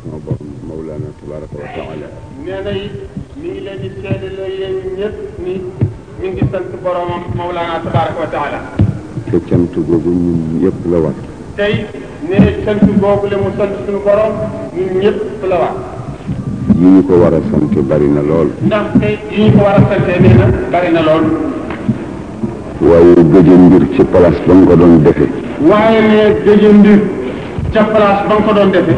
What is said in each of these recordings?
sama borom Mawlana tabaraka wa taala nee na it mi ngi leen di seede la yéen ñëpp ni mi ngi sant boromam Mawlana tabaraka wa taala te cant googu ñun yëpp la war tey ne sant boobu la mu sant suñu borom ñun ñëpp la wax yi ñu ko war a sant bari na lool ndax tey yi ñu ko war a santee nee na bari na lool waaye gëje mbir ci place ba nga ko doon defe waaye ne gëjë mbir ca place ba nga ko doon defee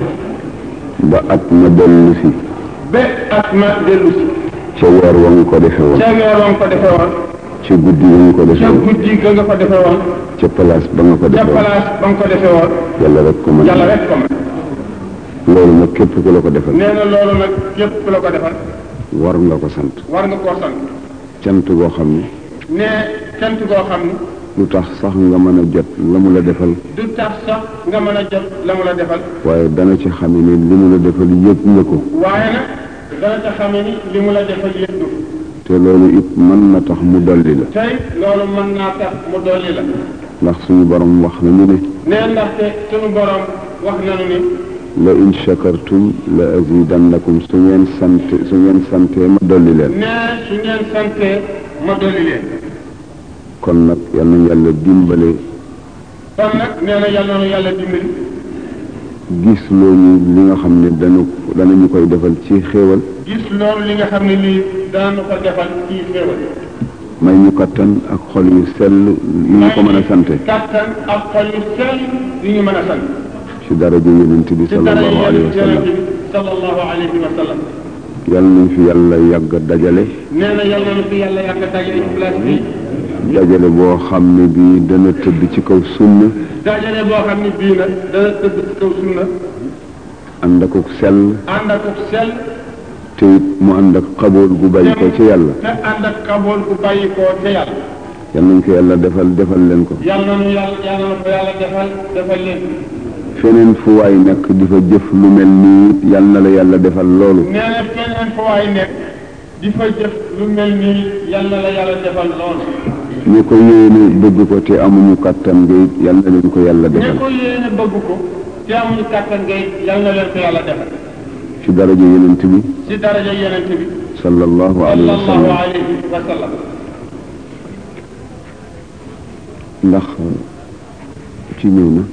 ba at ma dellu si ba at ma dellu si ca weer wa nga ko defe woon ca weer wa nga ko defee woon ci guddi wa nga ko defe ca woon guddi ga nga ko defee woon ca place ba nga ko ca defe woon place ba nga ko defee woon yàlla rek ko mën yàlla rek ko mën loolu nag képp ku la ko defal nee na loolu nag képp ku la ko defal war nga ko sant war nga koo sant cant goo xam ne ne cant goo xam ni lu tax sax nga mën a jot la mu la defal du tax sax nga mën a jot la mu la defal waaye dana ci xam ne li mu la defal yëg nga ko waaye nag dana ca xamee ni li mu la defal yëpp du te loolu it mën na tax mu dolli la tey loolu mën naa tax mu dolli la ndax suñu borom wax nañu ne nee ndaxte sunu borom wax nanu ni la in shakartum la azidannakum su ngeen sant su ngeen santee ma dolli leen nee su ngeen santee ma dolli leen kon nag yal nañu yàlla dimbale kon nag nee na yàlla na yàlla dimbali gis loolu li nga xam ne danu danañu koy defal ci xéewal gis loolu li nga xam ne lii daanu ko defal ci xéewal may ñu kattan ak xol yu sell yu ñu ko mën a sante kattan ak xol yu sell yu ñu mën a sant ci daraja yonent bi ci dara sallallahu alayhi wa sallam yonent bi sallallahu alayhi wa sallam yal nañ fi yàlla yàgg dajale nee na yàlla na fi yàlla yàgg dajale ci place bi dajale boo xam ne bii dana tëdd ci kaw sunna dajale boo xam ne bii nag dana tëdd ci kaw sunna ànd ak sell ànd ak sell te it mu ànd ak xabool gu bàyyi ko ci yàlla te ànd ak kabool bu bàyyi koo ca yàlla yal nañ ko yàlla defal defal leen ko yàlla na nu yàlla yàlla na ko yàlla defal defal leen feneen fu waay nekk di fa jëf lu mel nii yal na la yàlla defal loolu nee na feneen fa waay nekk di fa jëf lu mel nii yàlla la yàlla defal loolu ñu ko yéene bëgg ko te amuñu kàttan nga it yal na leen ko yàlla ñi defal ko yéene bëgg ko te amuñu kàttan ngay yàlla na leen ko yàlla defal ci daraja yonent bi ci daraja yonent bi sallallahu alayhi wa sallallahu sallam alayhi wa sallam ndax ci ñëw na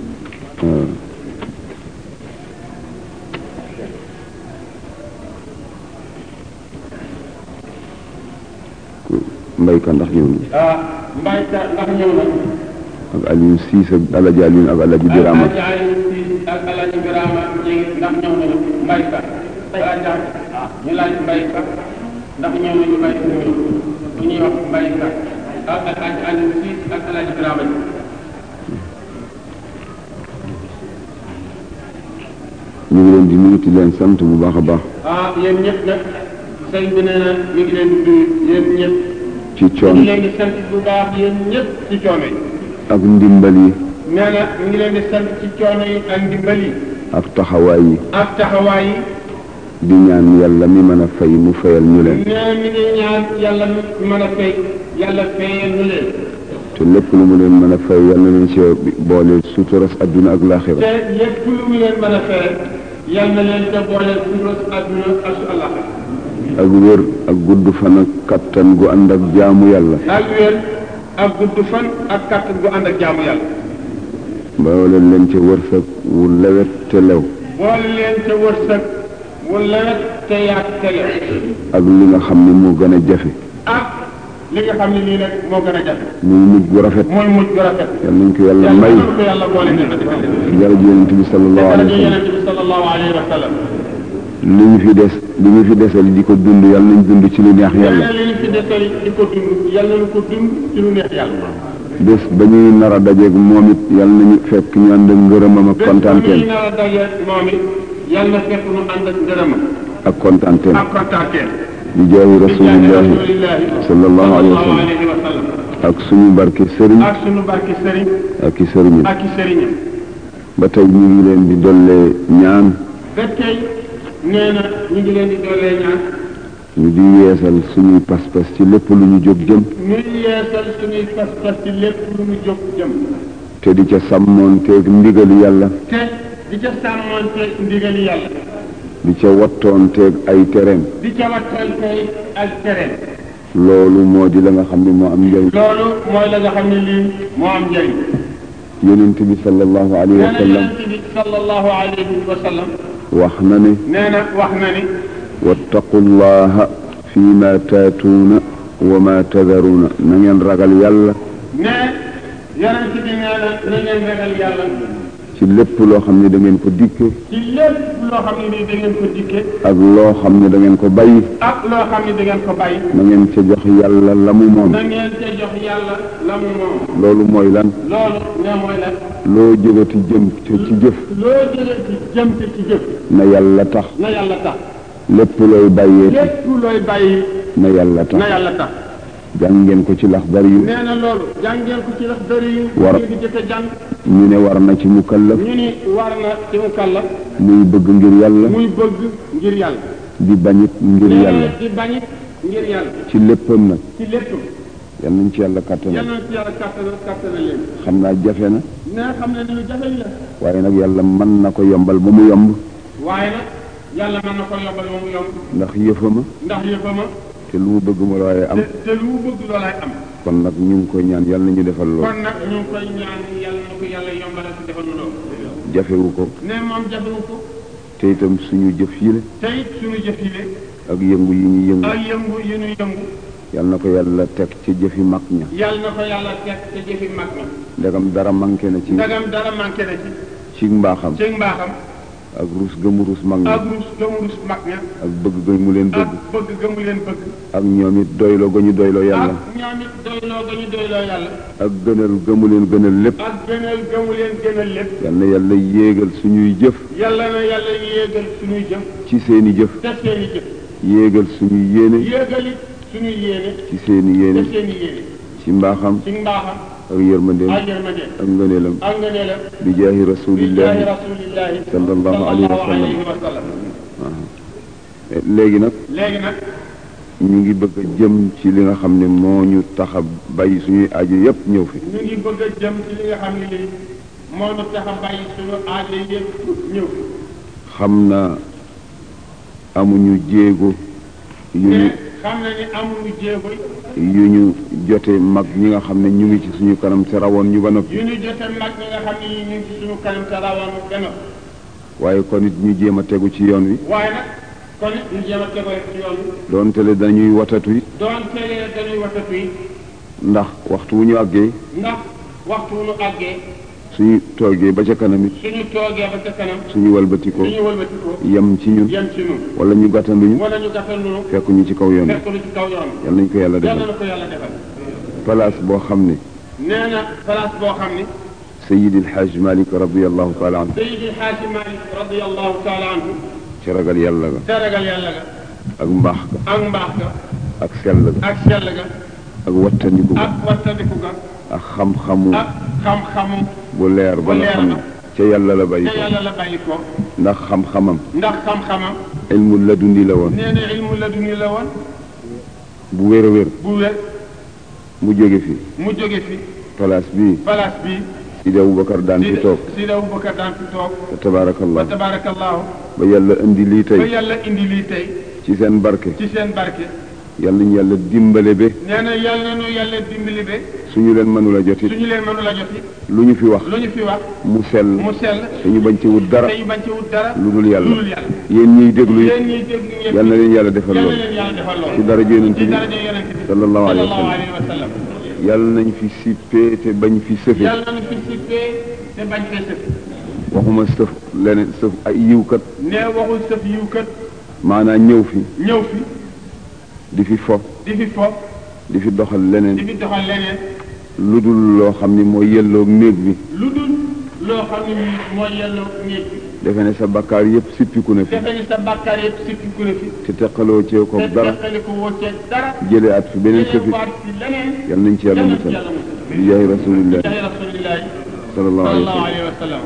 mbayka ndax ñëw na ah mbay ka ndax ñëw na ak Aliou Cissé ak Alaji Aliou ak Alaji Birama ak Alaaji Siis ak Alaaji Birama ñi ndax ñëw nañu mbay ka Alaaji ñu laaj mbay ka ndax ñëw nañu mbay ka ñëw bu ñuy wax mbay ka ak Alaaji Aliou Siis ak Alaaji Birama ñi ñu ngi leen di nuyu di leen sant bu baax a baax ah yéen ñëpp nag sëñ bi nee na mi ngi leen di nuyu yéen ñëpp ci mi ngi coon leen di sant bu baax yéen ñëpp ci coono yi ak ndimbal yi nee na mi ngi leen di sant ci coono yi ak ndimbal yi ak taxawaay yi ak taxawaay yi di ñaan yàlla mi mën a fay mu fayal ñu leen nee mi ngi ñaan yàlla mi mën a fay yàlla fayal ñu leen te lépp lu mu leen mën a fay yàlla na leen ci boole suturas adduna ak laaxira te lépp lu mu leen mën a fay yal na leen te boole suñu àdduna ak su Allah ak wér ak gudd fan ak kattan gu ànd ak jaamu yàlla ak wér ak gudd fan ak kàttan gu ànd ak jaamu yàlla boole leen ci wërsëg wu lewet te lew boole leen te wërsëg mu lewet te yaat te lew ak li nga xam ne moo gën a jafe ak li nga xam ne nii nag moo gën a jafe muy mujj gu rafet mooy mujj gu rafet yal nañ ko yàlla yàlla may na ko yàlla boole ñu defal leen jërëjëf yonent bi sallallahu daraja alayhi wa sallam yonent bi sallallahu alayhi wa sallam li ñu fi des li ñu fi desal di ko dund yàlla nañ dund ci lu neex yàlla yàlla li ñu fi desal di ko dund yàlla na ko dund ci lu neex yàlla bés ba ñuy nar a dajeeg moom it yàlla nañu fekk ñu ànd ak ngërëmam ak bés bu kontaanteem ñuy nar a daje moom it yàlla na fekk nu ànd ak ngërëmam ak kontaanteem ak kontaanteem di jaayi rasulillahi rasulillahi sallallahu alayhi wa sallam alayhi wa sallam ak suñu barke sëriñ ak sunu barki sëriñ ak i sëriñam ak i sëriñam ba tey ñu ngi leen di dollee ñaan ba tey nee na ñu ngi leen di doolee ñaan ñu di yeesal suñuy pas-pas ci lépp lu ñu jóg jëm ñuy yeesal suñuy pas-pas ci lépp lu mu jóg jëm te di ca sàmmoonteeg ndigali yàlla te di ca sàmmoonte ndigali yàlla di ca wattoonteeg ay tereem di ca wattantey ak tereem loolu moo di la nga xam ne moo am njëriñ loolu mooy la nga xam ne lii moo am njëriñ yonent bi sallallahu alayhi nee wa na sallam yonent bi sallallahu alayhi wa sallam wax na ne nee na wax na ni wattaqu llaha fi ma taatuuna wa ma tadaruuna na ngeen ragal yàlla ne yonent bi nee na na ngeen ragal yàlla ci lépp loo xam ne da ngeen ko dikke ci lépp loo xam ne nii da ngeen ko dikke ak loo xam ne da ngeen ko bàyyi ak loo xam ne da ngeen ko bàyyi na ngeen ca jox yàlla la mu moom na ngeen ca jox yàlla la mu moom loolu mooy lan loolu ne mooy la loo jógati jëm ca ci jëf loo jëlee ci jëm ci ci jëf na yàlla tax na yàlla tax lépp looy bàyyee lépp looy bàyyi na yàlla tax na yàlla tax jàng ngeen ko ci laxdar yu nee na loolu jàngeen ko ci lax dëri yu War- di jëkk a jàng ñu ne war na ci mukallaf ñu ni war na ci mu kàlla muy bëgg ngir yàlla muy bëgg ngir yàlla di bañit ngir nee yàlla na di bañit ngir yàlla ci léppam nag ci lépp yal nañ ci yàlla yal kàttanal na ci yàlla kàttana kàttana leen xam naa jafe na nee xam ne ni lu jafe la waaye nag yàlla mën na ko yombal ba mu yomb waaye nag yàlla mën na ko yombal ba mu yomb ndax yëfama ndax yëfama te lu mu bëgg mu la waaye am te te lu mu bëgg loolaay am kon nag ñu ngi koy ñaan yàlla nañu defal loolu kon nag ñu ngi koy ñaan yàlla na ko yàlla yombalal si defal nu loolu jafewu ko ne moom jafewu ko te itam suñu jëf yi la te it suñu jëf yi le ak yëngu yi ñu yëngu ak yëngu yi ñu yëngu yàlla na ko yàlla teg ci jëfi mag ña yàlla na ko yàlla teg te jëfi mag na ndegam dara manqué na ci ndagam dara manqué na ci ci mbaaxam ci mbaaxam ak rus gëmu rus mag ña ak rus gëmu rus mag ña ak bëgg ga mu leen ak bëgg bëgg gëmu leen bëgg ak ñoom it doyloo ga ñu doyloo yàlla ak ñoom it doyloo ga ñu doyloo yàlla ak gënal gëmu leen gënal lépp ak gënal gëmu leen gënal lépp yal na yàlla yéegal suñuy jëf yàlla na yàlla yéegal suñuy jëf ci seeni jëf te seeni jëf yéegal suñuy yéene yéegal it suñuy yéene ci seeni te yéene seeni yéene ci mbaaxam ci mbaaxam ak yërmandeem ak yërmande ak ngëneelam ak ngëneelam bi jaahi bi jaahi rasulillahi rasulillahi sallallahu alayhi wa sallam. alayhi wa sallam léegi nag léegi nag ñu ngi bëgg a jëm ci li nga xam ne moo ñu tax a bàyyi suñuy aajo yépp ñëw fi ñu ngi bëgg a jëm ci li nga xam ne lii moo nu tax a bàyyi suñu aajo yëpp ñëw xam na amuñu jéego yu ñu te xam na ni amuñu jéego yu ñu jote mag ñi nga xam ne ñu ngi ci suñu kanam te rawoon ñu ba noppi yu ñu jote mag ñi nga xam ne ñu ngi ci suñu kanam te rawoon benn waaye kon it ñu jéem a tegu ci yoon wi waaye nag kon it ñu jéem a tegoo ci yoon bi doonte le dañuy watatu it doon teelee dañuy watatu yi ndax waxtu wu ñu àggee ndax waxtu wu nu àggee suñu toogee ba ca kanam it suñu toogee ba ca kanam suñu walbatikoo suñu wëlbatikoo yem ci ñun yem ci ñun wala ñu gàttanduñu wala ñu gàttal nu fekk ñu ci kaw yoon wi fekk lu ci kaw yoon yal nañ ko yàlla yàlla defal na ko yàlla defal place boo xam ne nee na place boo xam ni Seydi El Hadj Malick radiallahu taala anhu Seydi Xaaji Malik radiallahu taala anhu ci ragal yàlla ga te ragal yàlla ga ak mbaax ga ak mbaax ga ak sell ga ak sell ga ak wattandiku ga ak wattandiku ga ak xam-xamu ak xam-xamu bu leer ba bu nga leer xam ne ba. ca yàlla la bàyyi te ko yàlla la bàyyi ko ndax xam-xamam ndax xam-xamam ilmu ladundi la woon nee na ilmu la duni la woon bu wér a wér bu wér mu jóge fi mu jóge fi place bii place bi Sidi Aboubacar daan fi toog Sidi Aboubacar daan fi toog te tabaarakallah tabarakallahu ba yàlla indi lii ba tey yàlla indi lii tey ci seen barke ci seen barke yal nañu yàlla dimbale ba nee na yàlla nu yàlla dimbali be suñu leen mënula jotit suñu leen mënu la joti lu ñu fi wax lu ñu fi wax mu sell mu sell te ñu bañ ci wut dara te ñu bañ ci wut dara lu dul yàlla lu dul yàlla yéen ñiy déglu yéen it ñiy dégg ñëpp yal na leen yàlla defal yal na loolu leen yàlla defal loolu ci daraja yonent ci bi daraja yonent bi sallallahu alayhi wa sallallahu sallam alayhi wa sallam yàlla nañ fi sippee te bañ fi sëfe yàlla na fi sippee te bañ fee sëf waxuma sëf leneen sëf ay yiwkat nee waxul sëf yiw kat maanaam ñëw fi ñëw fi di fi fo di fi fo di fi doxal di leneen fi doxal leneen lu dul loo xam ni mooy yelloog néeg bi lu dul loo xam ne mooy yelloo néeg bi defe ne sa bakkaar yépp sippiku na fi defe ni sa bàkkaar yëpp sippiku na fi te teqaloo cee ko te dara teqali ko woo ceeg dara jële at fi beneen jëlee sëfit waat ci leneen yal nañ ci yàlla yal na ci musal yàlla musal bi jaahi rasulillah jaay rasulillahi sallallahu alayhi wa sallallahu sallam alayhi wa sallam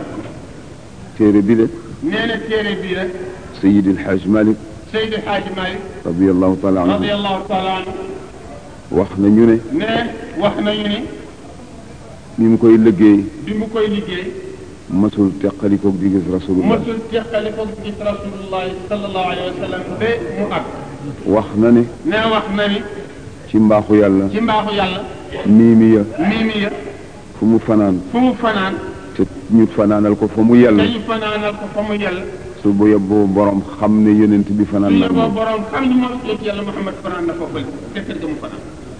téere bi de nee na téere bii rek Seydi El Hadj Malick Seydi Xaaji Malik radiallahu taala anhu radiallahu taala anhu wax na ñu ne ne wax nañu ni ni mu koy liggéey bi mu koy liggéey masul teqalikoog di gis rasulullah mësul teqali ko gis rasulullahi sallallahu alayhi wa sallam ba mu àgg wax na ne ne wax na ni ci mbaaxu yàlla ci mbaaxu yàlla miimi ya mii mi ya fu mu fanaan fu mu fanaan te ñu fanaanal ko fa mu yàlla dañu fanaanal ko fa mu yàlla su bu yóbboo borom xam ne yonent bi fanaan su na yóbboo moom borom xam ni moom yonent yàlla Muhammad fanaan na foofu la te kër ga mu fanaan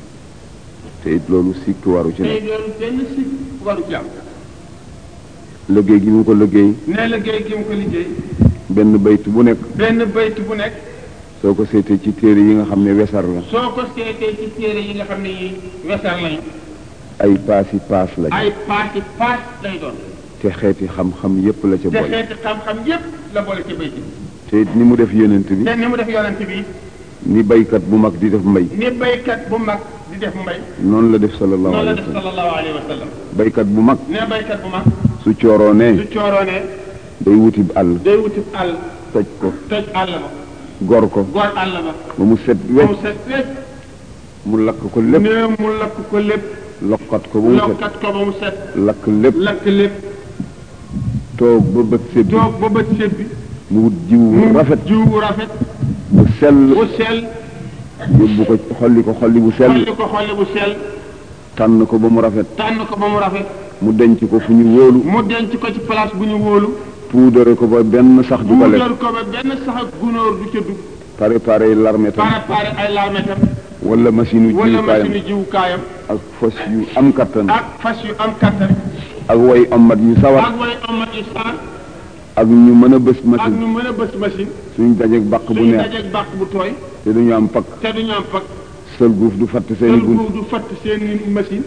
te it loolu sikki waru ci tey nekk loolu benn si waru ci am liggéey gi mu ko liggéey ne liggéey gi mu ko liggéey benn bayt bu nekk benn bayt bu nekk soo ko seetee ci téere yi nga xam ne wesar la soo ko seetee ci téere yi nga xam ne yi wesar lañu ay paasi paas lañ ay paasi paas lay doon te xeeti xam-xam yépp la ca te boole xeeti xam-xam yépp la boole ci bayt bi te it ni mu def yonent bi te ni mu def yonent bi ni baykat bu mag di def mbay ni baykat bu mag di def mbay noonu la def sallallahu noonu la alayhi def wa sallam sallallahu alayhi wa sallam baykat bu mag ne baykat bu mag su cooroonee su cooroonee day wuti àll day wuti àll toj ko toj àll ba gor ko goor àll ba ba mu set ba mu wecc set wécc mu lakk ko lépp ne mu lakk ko lépp lokkat ko ba mu set lokkat ko ba mu set lakk lépp lakk lépp toog ba bët set bi toog ba bët set bi mu wut jiw mu rafet jiw bu rafet bu sell bu sell yóbbu ko xolli ko xolli bu sell xolli ko xolli bu sell tànn ko ba mu rafet tànn ko ba mu rafet mu denc ko fu ñu wóolu mu denc ko ci place bu ñu wóolu puudare ko ba benn sax du ko lekk puudar ko ba benn sax ak gunóor du ca dugg préparé larmetam préparé ay larmetam wala machine u wala jiwkaayam machine jiwukaayam ak fas yu am kattan ak fas yu am kattan ak way amat yu sawar ak way amat yu saan ak ñu mën a bës ak machine ñu mën a bës machine suñ dajeeg bàq bu suñu neex dajeeg bàq bu tooy te duñu am pakk te duñu am pak sël guuf du fatt seeni sel bunt bu du fatt seen machine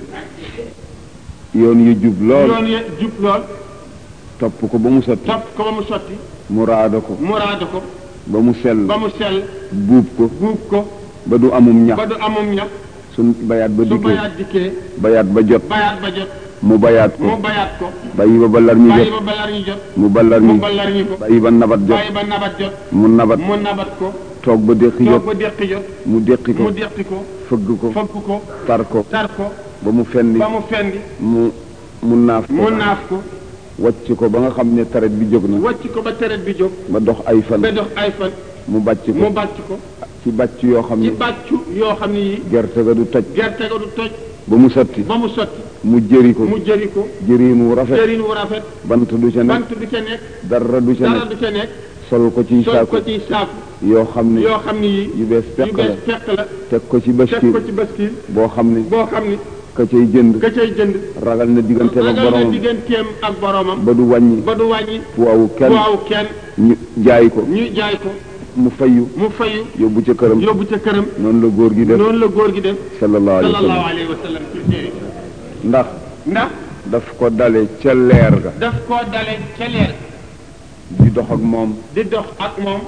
yoon yu jub lool yoon ye jub lool topp ko ba mu sotti topp ko ba mu sotti mu raada ko mu raada ko ba mu sell ba mu sell buub ko buub ko ba du amum ñax ba du amum ñax suñ bayaat ba su dikkee bayaat dikkee bayaat ba jot bayaat ba jot mu bayaat ko mu bayaat ko bàyyi ba ballar ñu bàyyi jot ba balar ñu jot mu ballar mu ñu balar ñu ko bàyyi ba nabat jot bàyyi ba nabat jot mu nabat mu nabat ko toog ba déqi toog jot ba deqi jot mu déqi mu ko deqi ko fëgg ko fëgg ko tar ko tar ko ba mu fendi ba mu fendi mu mu naaf ko mu naaf ko wàcc ko ba nga xam ne taret bi jóg na wàcc ko ba teret bi jóg ba dox ay fan ba dox ay fan mu bàcc mu ko bàcc ko ci bàcc yoo xam ci ne bàccu yoo xam ne yi gerte ga du toj gerte ga du toj ba mu sotti ba mu sotti mu jëri ko mu jëri ko jëriin wu rafet jëriñ wu rafet bant du ca nekk bant du ca nekk dara du ca dara nekk du ca nekk sol ko ci sol saako ko ci saaku yoo xam ne yoo xam ne yi yu bees yu peq la bees fekk la teg ko ci teg baskil ko ci baskil boo xam ne boo xam ni ka cay jënd ka cay jënd ragal na digganteem ak ragal na boromam digganteem ak boromam ba du wàññi ba du wàññi waawu kenn waaw kenn ñu jaay ko ñu jaay ko mu fayu mu fayu yóbbu ca këram yóbbu ca këram noonu la góor gi def noonu la góor gi def sallallahu alayhi wa sallallahu sallam alayhi wa sallam ci téere ndax ndax daf ko dale ca leer ga daf koo dale ca leer di dox ak moom di dox ak moom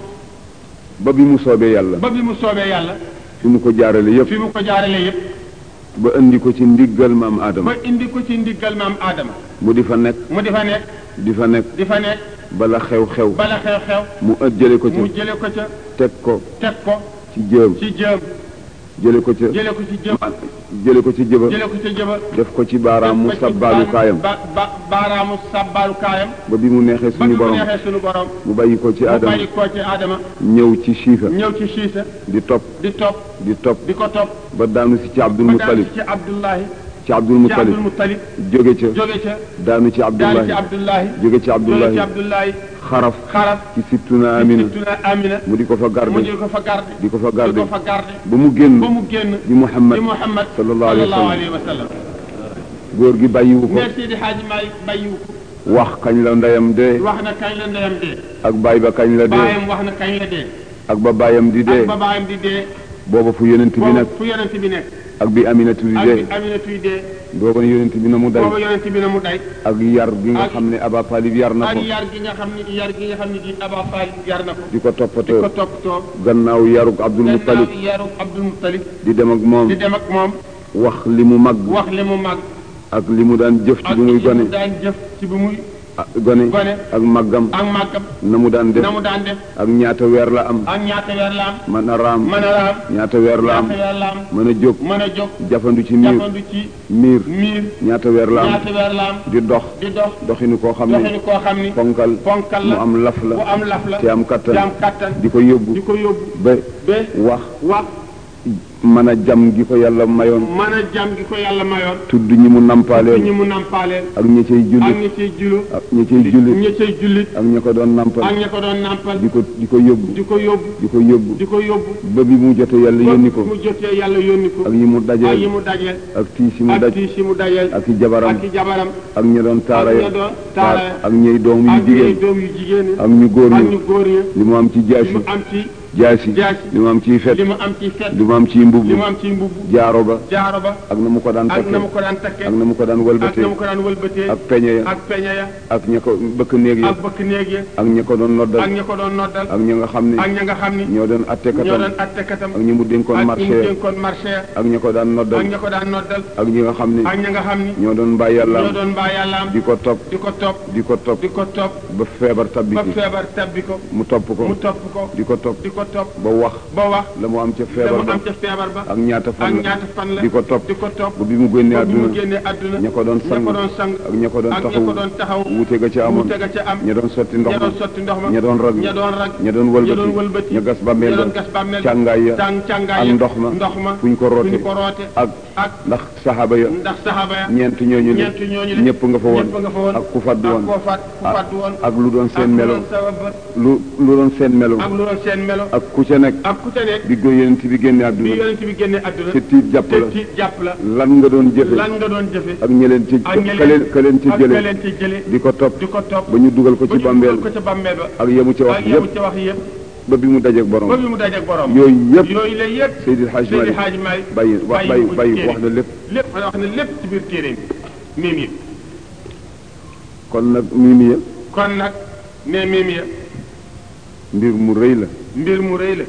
ba bi mu soobee yàlla ba bi mu soobee yàlla fi mu ko jaarale yépp fi mu ko jaarale yépp ba indi ko ci ndiggal maam Adama ba indi ko ci ndiggal maam Adama mu di fa nekk mu di fa nekk di fa nekk di fa nekk bala xew-xew bala xew-xew mu ëpp jële ko mu ca jële ko ca teg ko teg ko ci jëm ci jëm jële ko ca jële ko ci jëm jële ko ci jëba jële ko ci jëba def ko ci baaraamu def ko ci sabbaalu kaayam ba ba baaraamu sabbaalu kaayam ba bi mu neexee ba suñu bi mu borom neexee suñu borom mu bàyyi ko ci mu Adama bàyyi ko ci Adama ñëw ci Siifa ñëw ci siisa di topp di topp di topp di ko topp ba daanu si ci Abdul ba daal Muttalib ci Abdullahi ci Abdul ci Muttalib Abdul Muttalib jóge ca jóge ca daanu ci daal ci Abdullahi Abdullahi jóge ci jóge Abdullahi ci Abdullahi xaraf xaraf ci sittuna Amina Sittuna Amina mu di ko fa mu garde di ko fa garde di ko fa di garde ko fa garde ba mu génn ba mu génn di Muhammad di Muhammad sallallahu alayhi wa sallam. alayhi wa sallam góor gi bàyyiwu ko ne Seydi Hadji Malick bàyyiwu ko wax kañ la ndeyam dee wax na kañ la ndeyam dee ak baay ba kañ la dee baayam wax na kañ la dee ak ba baayam di dee ak ba baayam di dee booba fu yonent bi boobu nekk fu yonent bi nekk ak bi Aminatu di ak dee bi Aminatu dee booba yonent bi na mu day boobu yonent bi na mu day ak yar gi nga ak- xam ne Aba Talib yar na ak ko yar gi nga xam ne yar gi nga xam ne gi Aba Talib yar na ko di ko di ko toppatoo toppatoo gannaaw yarug Abdul Muttalib gannaaw yaru Abdul Muttalib di dem ak moom di dem ak moom wax li mu mag wax li mu mag ak li mu daan jëf ci ak bi muy li mu gone daan jëf ci bi muy ah, gone Gone. ak màggam ak màggam na mu daan def na mu daan def ak ñaata weer la am ak ñaata weer la am mën a raam mën a raam ñaata weer la am ñaata weer la am mën a jóg mën a jóg jafandu ci miir jafandu ci miir miir ñaata weer la am ñaata weer la am di dox di dox doxinu koo xam ne doxinu koo xam ni ponkal ponkal mu la am laf la bu am laf la te am kattan te am kattan di ko yóbbu di ko yóbbu ba ba wax wax mën a jam gi ko yàlla mayoon mën a jàm gi ko yàlla mayoon tudd ñi mu ñi nampaaleel mu nampaaleel ak ñi cay ak jullit ñi ciy julo ak ñi cay jullit ñi ciy jullit ak ñi ko doon nampal ak ñi ko doon nampal di ko di ko yóbbu di ko yóbbu di ko yóbbu di ko yóbbu ba bi mu jotee yàlla yónni ko mu jotee yàlla yónni ko ak yi mu ak yi dajeel mu dajeel ak tiis yi mu ak daj tiis yi mu dajeel ak i jabaram ak i jabaram ak ñi doon taara ak ya ña doon taara ya ak ñey doom yu ak ñi jigéen doom yu jigéen yi ak ñu góor ak ñi ñu góor ñi li mu am ci li jaasi mu am ci jaasi jaasi li mu am ciy fet li mu am ci fet li mu am ciy mbubb li mu am ci mbubb jaaro ba jaaro ba ak na mu ko daan ak takke na mu ko daan takke ak na mu ko daan ak wëlbatee na mu ko daan wëlbatee ak peñe ya ak peñe ya ak ña ko bëkk néeg ya ak bëkk néeg ya ak ña ko doon ak noddal ña ko doon noddal ak ña nga xam ne ak ña nga xam ni ñoo doon ñoo attekatam doon attekatam ak ñi mu dénkoon ak ñi marché mu ya dénkoon marché ya ak ña ko daan ak noddal ña ko daan noddal ak ñi nga xam ne ak ña nga xam ni ñoo doon bàyyi ñoo yàlla doon mbaa yàllaam di ko topp di ko topp di ko topp di ko topp ba feebar tabbi ba ci feebar tabbi ko mu topp ko mu topp ko di ko topp di ko topp ba wax ba wax la mu am ca te feebar mu ba am ca feebar ba ak ñaata ak fan la ñaata fan la di ko topp di ko topp ba bi mu génnee ba bi mu àdduna génnee àdduna ña ko doon ña sang ko doon sang ak ña ko doon ak ña taxaw ko doon taxaw wuute ga ca amoon wuute ga ca am ña doon sotti ndox ña ma doon sotti ndox ma ña doon rag ña doon rag ña doon ña doon wëlbati wëlbati ña gas bàmmeel ña doon ba gas bàmmeel càngaay ya tàng càngaay ak ya ndox ma ndox ma fu ñu ko fu roote ñu ko roote ak ak ndax saxaaba ya ndax saxaaba ya ñeent ñooñu le ñeent ñooñu le ñëpp nga fa woon ñëpp nga fa woon ak ku fàddu ak woon koo fàtt ku ak- fàddu woon ak lu doon ak seen lu melo doon sabab lu lu doon seen melo ak lu doon seen melo ak ku ca nekk ak ku ca nekk bi ko yonent bi génne bi àdduna yonent bi génnee àdduna te tiit jàpp te la tiit jàpp la lan nga doon jëfe lan nga doon jëfe ak ñeleen ci ak ña ka leen ka leen ci ak ka jële leen ci jële di ko topp di ko topp ba ñu dugal ko ba ci ñu bàmbeel dugal ko ca bàmmeel ba ak yemu ci wax ak yemu yëpp ci wax yëpp ba bi mu dajeeg ba borom bi mu dajeeg borom yooyu yëpp yooyu la yëpp Seydil Hadj Seydi Malick Hadji Malick bàyyi wax bàyyi ko ci bàyyi téere wax na lépp lépp wax na lépp ci biir téere bi miim yi kon nag mii ya kon nag ne miim ya mbir mu rëy la mbir mu rëy la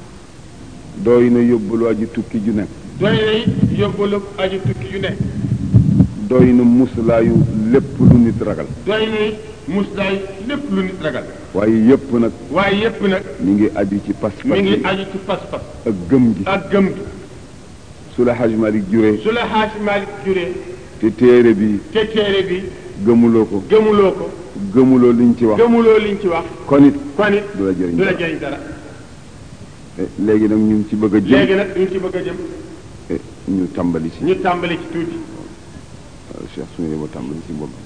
dooy na yóbbul waa ji tukki ju nekk doy na it yóbbalu aju tukki yu ne doy na muslaayu lépp lu nit ragal doy na it muslaay lépp lu nit ragal waaye yëpp nag waaye yépp nag mi ngi aju ci pas-pas mi ngi bi aju ci pas-pas ak gëm gi ak gëm gi su la Hadj Malick juree su la Hadji Malick juree te téere bi te téere bi gëmuloo ko gëmuloo ko gëmuloo liñ ci wax gëmuloo liñ ci wax kon it kon it du la jëriñ du la dara. jëriñ dara Eh, léegi nag ñu ngi ci bëgg a jëm léegi nag duñ ci bëgg a jëm eh, ñu tàmbali ci ñu tàmbali ci tuuti waaw Cheikh su ngeen yeboo tàmbali ci bopp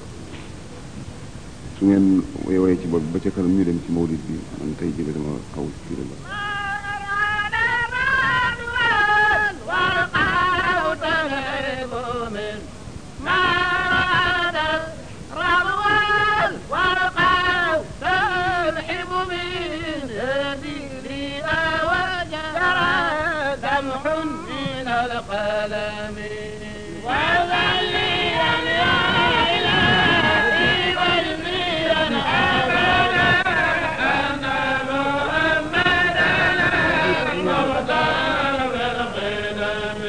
su ngeen woyee ci bopp ba ca kanam ñu dem ci mawlid bi man tey jële dama xaw ci kii la القلم وذليا يا إلهي والميرا أبدا أن محمدا المختار بالقدم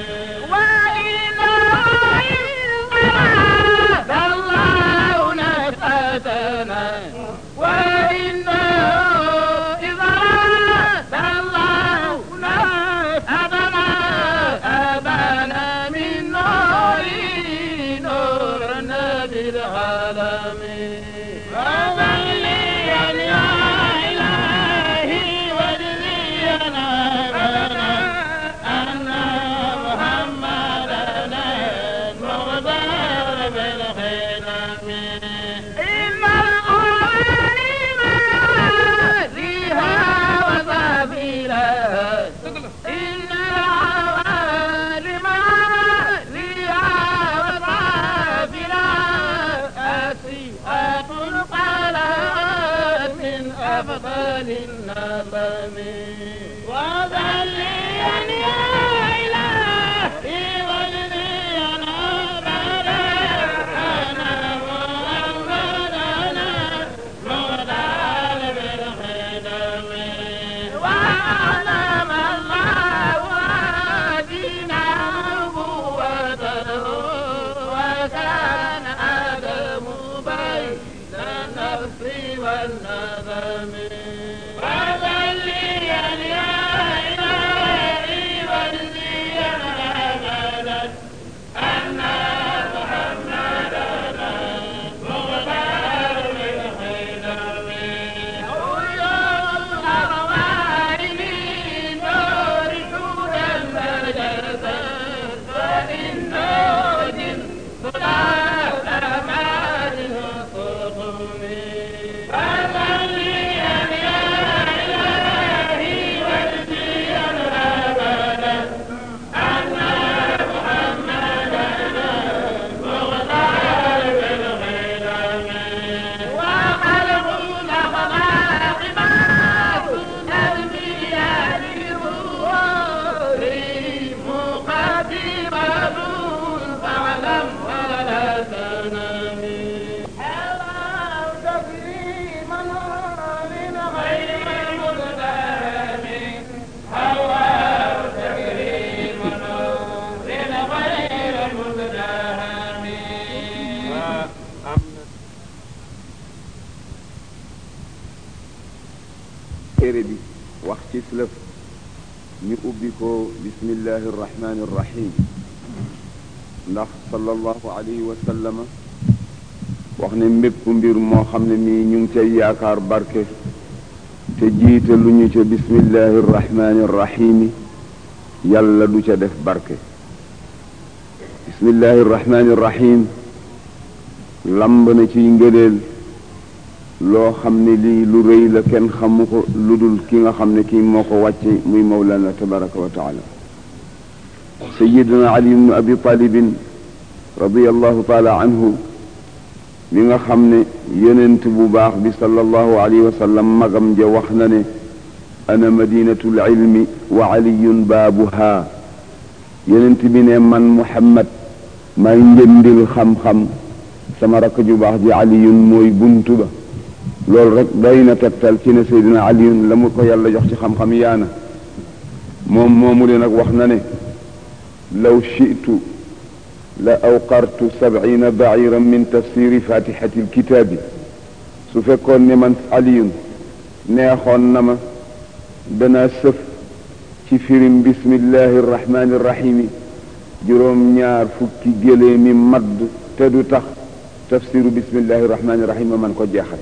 وإلهي الله نفأتنا وإنه إذا الله نفأتنا أبانا من نور نور النبي العالم وظليا يا إلهي وجزينا أبانا أن محمدا المختار بالخدم إن القرآن ما فيها وسبيلا إن العوالم فيها وسبيلا أسيئة القلم من أفضل النظم وذليا يا إلهي وجديا أبدا أنا محمدنا مغدال بالخدم وأعلم الله دينا نبوته وكان آدم téere bi wax ci lëf ñu ubbi ko bismillahi irrahmani irrahim ndax sallallahu alayhi wa sallama wax ne mépp mbir moo xam ne mii ñu ngi cay yaakaar barke te jiite lu ñu ca bismillahi irrahmani irrahimi yàlla du ca def barke bismillahi irrahmani irrahim lamb na ciy ngëneel loo xam ne lii lu rëy la kenn xamu ko lu dul ki nga xam ne kii moo ko wàcce muy mawlana tabaraka wa taala sayiduna ali ibnu abi talibin radiallahu taala anhu mi nga xam ne yonent bu baax bi sallallahu alayhi wa sallam magam ja wax na ne ana madinatu lilmi wa aliyun baabuha yonent bi ne man muhammad may njëndil xam-xam sama rakk ju baax ji aliyun mooy buntu ba loolu rek doy na tegtal ci ne Seydina aliyun la mu ko yàlla jox ci xam-xam yaana moom moomu le nag wax na ne law shi'tu la awqartu sab'ina ba'iran min tafsiri fatihati alkitaabi su fekkoon ne man aliyun neexoon na ma danaa sëf ci firim bismillahi irrahmani irrahimi juróom ñaar fukki gélee mi madd te du tax tafsiru bismillahi irrahmani irrahim ma man ko jeexal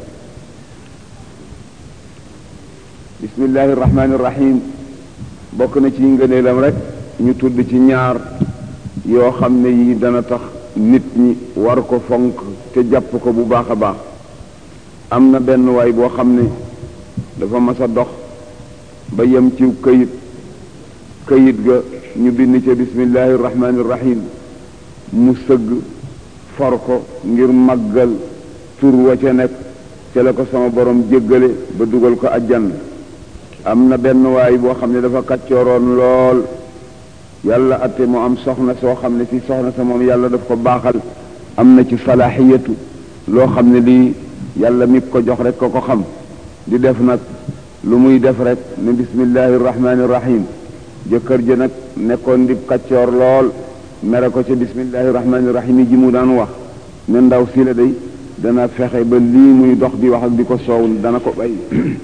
bismillahi irrahmani irrahim bokk na ci ngëneelam rek ñu tudd ci ñaar yoo xam ne yi dana tax nit ñi war ko fonk te jàpp ko bu baax a baax am na benn waay boo xam ne dafa mas a dox ba yem ci këyit këyit ga ñu bind ca bismillahi irrahmani irrahim mu sëgg for ko ngir màggal tur wa ca nekk ca la ko sama borom jéggale ba dugal ko ajjan am na benn waay boo xam ne dafa kàccooroon lool yàlla atte mu am soxna soo xam ne si soxna sa moom yàlla daf ko baaxal am na ci salaaxiyatu loo xam ne lii yàlla mi ko jox rek ko ko xam di def nag lu muy def rek ne bismillahi irrahmani irrahim jëkkër ji nag nekkoon di kàccoor lool mere ko ca bismillahi irrahmani irrahim yi ji mu daan wax ne ndaw si la day dana fexe ba lii muy dox di wax ak di ko soow dana ko bay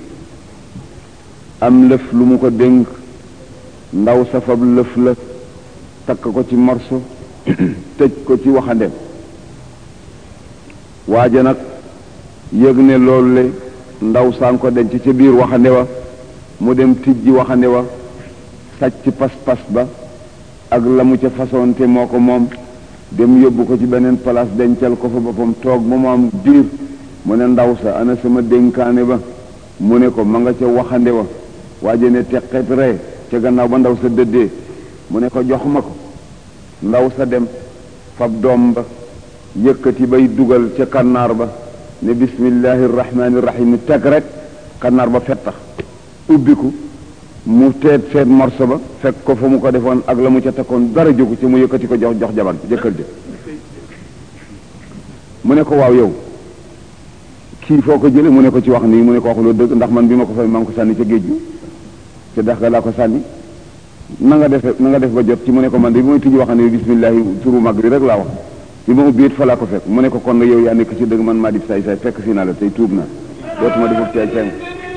am lëf lu mu ko dénk ndaw safab lëf la takk ko ci morso tëj ko ci waxandem waaja nag yëg ne loolu le ndaw saan ko denc ca biir waxande wa mu dem tijji waxande wa sàcc pas-pas ba ak la mu ca façonte moo ko moom dem yóbbu ko ci beneen place dencal ko fa boppam toog ba mu am diir mu ne ndaw sa ana sama dénkaane ba mu ne ko ma nga ca waxande wa waaje ne teqet ree ca gannaaw ba ndaw sa dëddee mu ne ko jox ma ko ndaw sa dem fab doom ba yëkkati bay dugal ca kannaar ba ne bismillahi irrahmani irrahim teg rek kannaar ba fettax ubbiku mu teet seet morso ba fekk ko fa mu ko defoon ak la mu ca takkoon dara jógu ci mu yëkkati ko jox jox jabar jëkkër ja mu ne ko waaw yow kii foo ko jële mu ne ko ci wax nii mu ne ko waxuloo dëgg ndax man bi ma ko fay maa ngi ko sànni ca géej gi ca dex ga laa ko sànni na nga def na nga def ba jot ci mu ne ko man de bi may tijji wax ne bismillahi turu mag bi rek laa wax bi ma ubbi it fa laa ko fekk mu ne ko kon nga yow yaa nekk ci dëgg man maa di say say fekk si naa la tey tuub na dootuma defut caay caay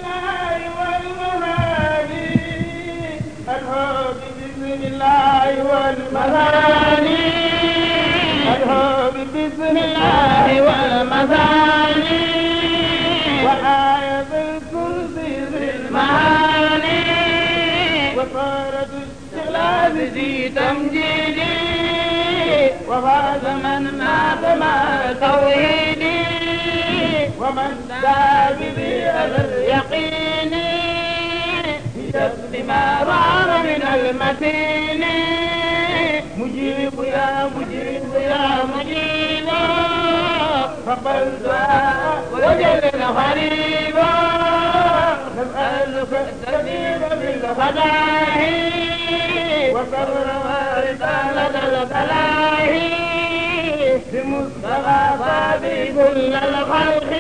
بسم الله والمثاني وآية الكرسي في المعاني وصارت الشغلات ذي تمجيدي وفاز من مات مع توحيدي ومن دعا بذي اليقين بجذب ما رام من المتين مجيب يا مجيب يا مجيب فقل دعاء وجل غريبا نسألك السبيل بالخداع وصبر ورسالة الفلاح بمصطفى صابي كل الخلق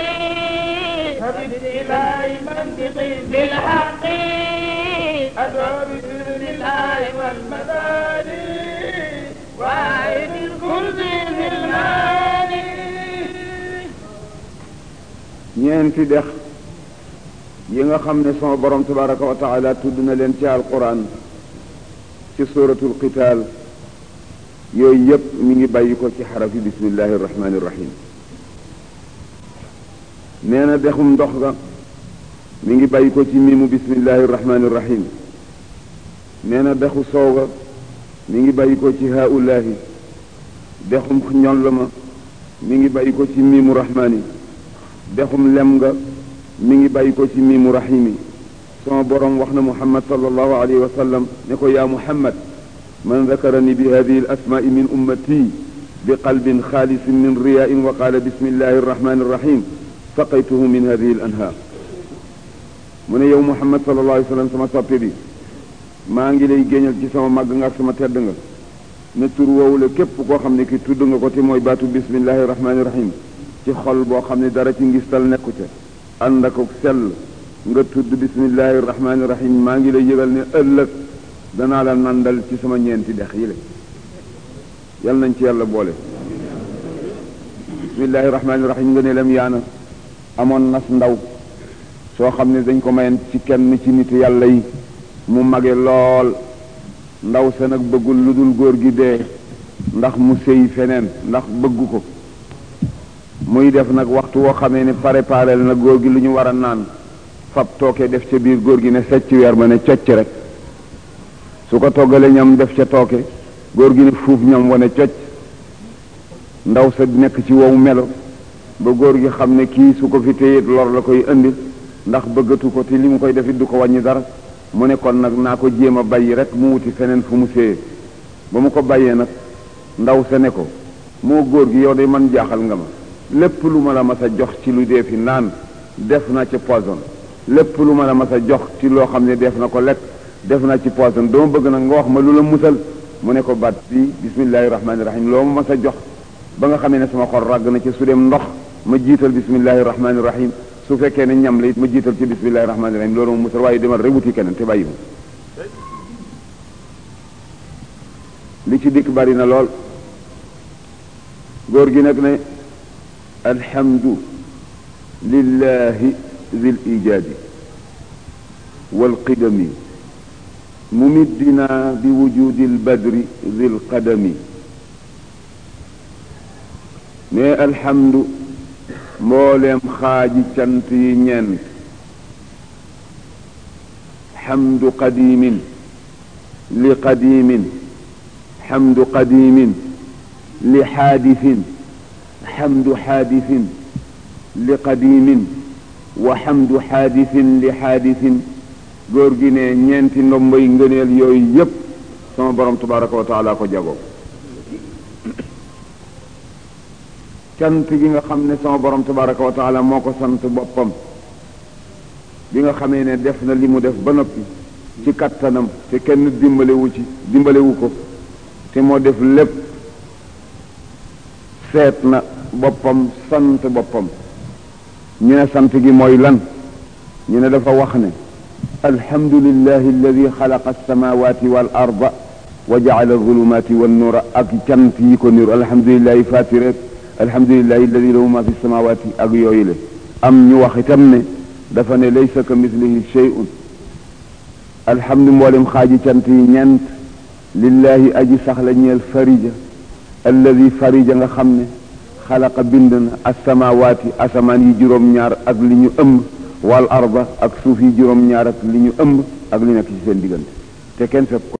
فبالإله منطقي بالحق أدعو بسم الله والمثاني وعيد الكرسي في الماني ñeenti dex yi nga xam ne sama borom tabaraka wa taala tudd na leen ci alquran ci suratul qital yooyu yëpp mi ngi bàyyi ko ci xarafi bismillahi irrahmani irrahim nee na dexum ndox ga mi ngi bàyyi ko ci miimu bismillahi irrahmani irrahim nee na dexu soow ga mi ngi bàyyi ko ci haulahi dexum ñoll ma mi ngi bàyyi ko ci miimu rahmani dexum lem nga mi ngi bàyyi ko ci miimu rahimi sama borom wax na muhammad sallallahu alayhi wa sallam ne ko yaa muhammad man dakarani bi hadihi al asmaai min ummati bi qalbin xaalisin min riyain wa qaala bismillahi arrahmani irrahim saqaytuhu min hadihi al anhaar mu ne yow muhammad sallallahu alayhi wa sallam sama soppe bi maa ngi lay géñal ci sama màgg nga ak sama tedd nga ne tur woowu la képp koo xam ne ki tudd nga ko te mooy baatu bismillahi rahmaani rahim ci xol boo xam ne dara ci ngistal nekku ca ànd ak sell nga tudd bismillahi rahmaani rahim maa ngi lay yëgal ne ëllëg danaa la nandal ci sama ñeenti dex yi la yal nañ ci yàlla boole bismillahi rahmaani rahim nga ne lam yaana amoon nas ndaw soo xam ne dañ ko mayen ci kenn ci nit yàlla yi mu mage lool ndaw sa nag bëggul lu dul góor gi dee ndax mu sëy feneen ndax bëggu ko muy def nag waxtu woo xamee ne préparé na góor gi lu ñu war a naan fab tooke def ca biir góor gi ne secc weer ba ne cocc rek su ko toggalee ñam def ca tooke góor gi ne fuuf ñam wane cocc ndaw sa nekk ci wow melo ba góor gi xam ne kii su ko fi téyit lor la koy indi ndax bëggatu ko te li mu koy defit du ko wàññi dara mu ne kon nag naa ko jéem a bàyyi rek mu wuti feneen fu mu séyee ba mu ko bàyyee nag ndaw sa ne ko moo góor gi yow de man jaaxal nga ma lépp lu ma la mas a jox ci lu dee fi naan def na ci poison lépp lu ma la mas a jox ci loo xam ne def na ko lekk def na ci poison dama bëgg nag nga wax ma lu la musal mu ne ko baat bi bismillahi rahmaani rahim loo ma mas a jox ba nga xamee ne sama xol ràgg na ci su dem ndox ma jiital bismillahi rahmaani rahim su fekkee ne ñam la it ma jiital ci bismillahi rahmaani rahim loolu ma musal waaye demal rek wuti keneen te bàyyi ma li ci dikk bari na lool góor gi nag ne alhamdu lillahi zil ijaadi wal qidami mumiddina bi wujudi lbadri zil qadami ne alhamdu mbooleem xaaji cant yi ñeent xamdu qadimin li qadimin xamdu qadimin li xaadisin xamdu xaadisin li qadimin wa xamdu xaadisin li xaadisin góor gi ne ñeenti ndomboy ngëneel yooyu yépp sama borom tabaraka wa taala ko jagoo cant gi nga xam ne sama borom tabaraka wa taala moo ko sant boppam bi nga xamee ne def na li mu def ba noppi ci kattanam te kenn dimbalewu ci dimbalewu ko te moo def lépp seet na boppam sant boppam ñu ne sant gi mooy lan ñu ne dafa wax ne alhamdulillahi alladi xalaqa alsamawati wal arda wa jacala alzulumati wannuura ak cant yi ko niru alhamdulillahi fatiret alhamdulillahi alladi lahu ma fi samawati ak yooyu le am ñu wax itam ne dafa ne laysa ka mislihi shay'un alhamdu mboolem xaaji cant yi ñeent lillahi aji saxla ñeel farija alladi farija nga xam ne xalaqa bind na asamawaati asamaan yi juróom-ñaar ak li ñu ëmb wal arda ak suuf yi juróom-ñaar ak li ñu ëmb ak li nekk ci seen diggante te kenn fekk